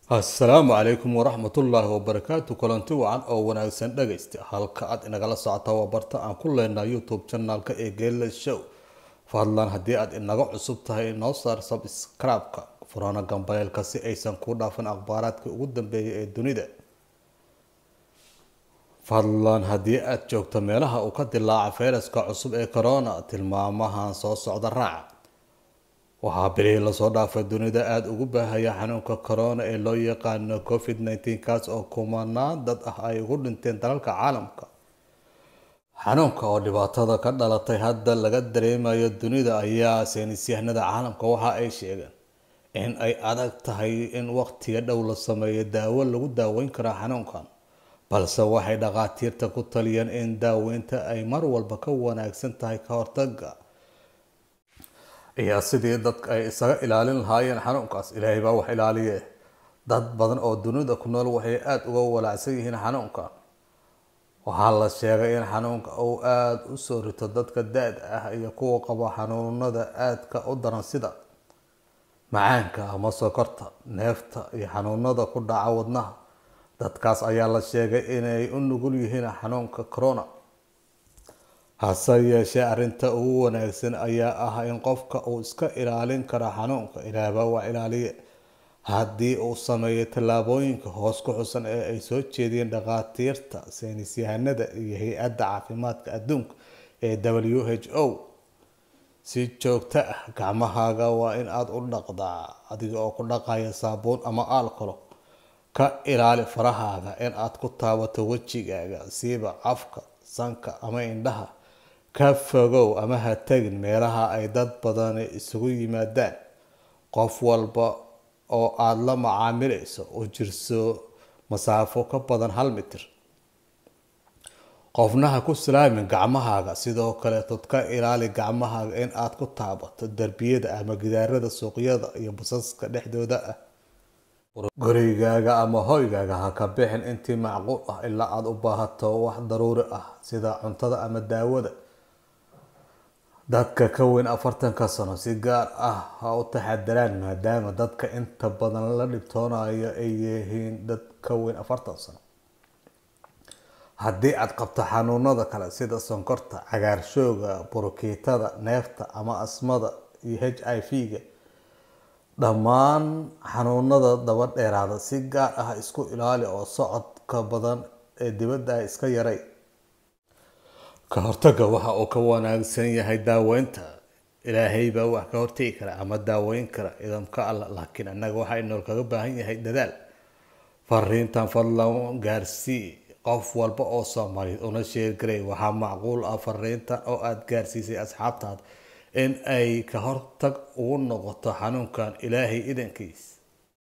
assalaamu calaykum waraxmatullaahi wabarakaatu kulanti wacan oo wanaagsan dhagaysta halka aad inagala socota waa barta aan ku leenahay youtube janaalka ee geela show fadlan haddii aad inaga cusub tahay noo saar sabskraibka furana gambaleelka si aysan kuu dhaafin akhbaaraadka ugu dambeeya ee dunida fadlan haddii aad joogto meelaha uu ka dilaaca fayraska cusub ee corona tilmaamahan soo socda raaca waxaa bilihii lasoo dhaafay dunida aada ugu baahaya xanuunka corona ee loo yaqaano covid nneteen kaas oo kumanaan dad ah ay ugu dhinteen dalalka caalamka xanuunka oo dhibaatada ka dhalatay hadda laga dareemayo dunida ayaa saynisyahanada caalamka waxa ay sheegeen in ay adag tahay in waqtiga dhow la sameeyo daawo lagu daaweyn karo xanuunkan balse waxay dhakhaatiirta ku taliyeen in daaweynta ay mar walba ka wanaagsan tahay ka hortaga iyo sidii dadka ay isaga ilaalin lahaayeen xanuunkaas ilaahay baa wax ilaaliye dad badan oo dunida ku nool waxay aada uga walaacsan yihiin xanuunkan waxaa la sheegay in xanuunka uu aada u soo rito dadka da-da ah iyo kuwa qaba xanuunada aadka u daran sida macaanka ama sokorta neefta iyo xanuunada ku dhaca wadnaha dadkaas ayaa la sheegay inay u nugul yihiin xanuunka corona hase yeeshee arrinta ugu wanaagsan ayaa ah in qofka uu iska ilaalin karo xanuunka ilaahbaa waa ilaaliye haddii uu sameeyo tallaabooyinka hoos ku xusan ee ay soo jeediyeen dhakhaatiirta saynisyahanada iyo hay-adda caafimaadka adduunka ee w h o si joogto ah gacmahaaga waa in aada u dhaqdaa adiga oo ku dhaqaya saabuun ama aalkolo ka ilaali farahaaga in aad ku taabato wejigaaga siiba afka sanka ama indhaha ka fogow ama ha tagin meelaha ay dad badani isugu yimaadaan qof walba oo aada la macaamilayso u jirso masaafo ka badan hal mitir qofna ha ku salaamin gacmahaaga sidoo kaleetod ka ilaali gacmahaaga in aad ku taabato derbiyada ama gidaarada suuqyada iyo basaska dhexdooda ah gurigaaga ama hoygaaga ha ka bixin intii macquul ah ilaa aada u baahato wax daruuri ah sida cuntada ama daawada dadka ka weyn afartanka sano si gaar ah ha u taxadaraan maadaama dadka inta badan la dhibtoonayo ay yihiin dad ka weyn afartan sano haddii aad qabto xanuunada kale sida sonkorta cagaarshooga burukiitada neefta ama asmada iyo h i v-ga dhammaan xanuunada daba dheeraada si gaar ah isku ilaali oo socodka badan ee dibadda ah iska yaray ka hortaga waxa uu ka wanaagsan yahay daaweynta ilaahay baa wax ka hortegi kara ama daaweyn kara idamka alla laakiin annaga waxaa inool kaga baahan yahay dadaal fariintan fadlan gaarsii qof walba oo soomaaliyeed una sheergaray waxaa macquul ah fariintan oo aada gaarsiisay asxaabtaada in ay ka hortag ugu noqoto xanuunkan ilaahay idankiis